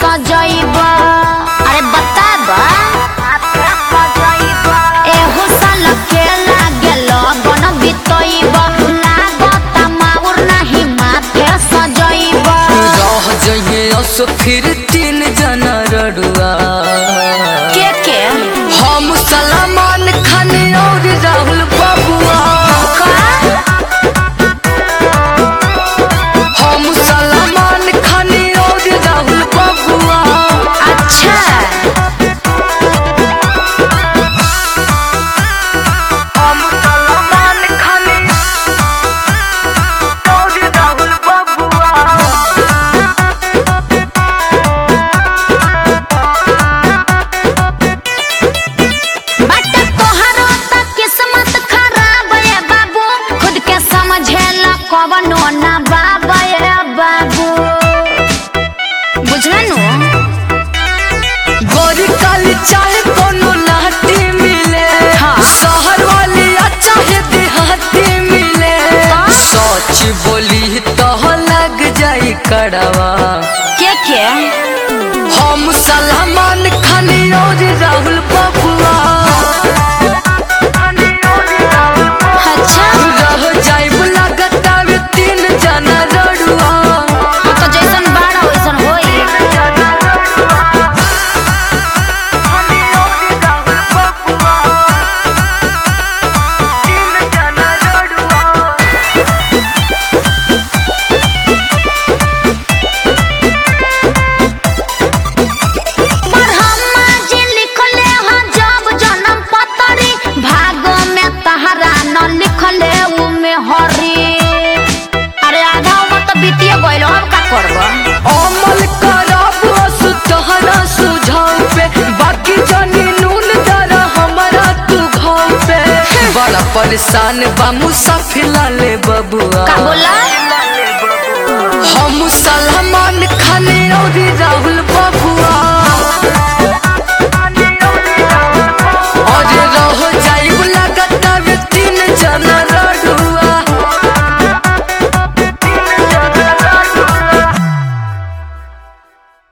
सजैबा अरे बताबा एहो साल के लागे लगन बितैबा लागत माउर नाही माथे सजैबा रह जइहे असो फिर तीन जना रड़ुआ के के हम सलमान खान और राहुल बबुआ हम सलमान खान और राहुल बबुआ अच्छा हम सलमान खान और राहुल बबुआ बट तोहरो त किस्मत खराब है बाबू खुद के समझेला कवनो ना बाबा है बाबू बुझला नु गोरी काली चाहे कोनो लाठी मिले हाँ। शहर वाली चाहे देहाती मिले हाँ। सच बोली तो लग जाई कड़वा के के हम सलमान खान और राहुल बबुआ अच्छा रह जाई लागत आवे तीन जना रड़ुआ वो तो जैसन बाड़ा वैसन होई ब्रह्मा जी लिखले ह जब जन्म पतरी भाग में तहरा न लिखले उ में हरी अरे आधा उम्र तो बीतिए गइल अब का करब अमल करब असु तहरा सुझाव पे बाकी जानी नून दरा हमारा तू घाव पे बड़ा परेशान बा मुसाफिर लाले बबुआ का बोला हम सलमान खान और राहुल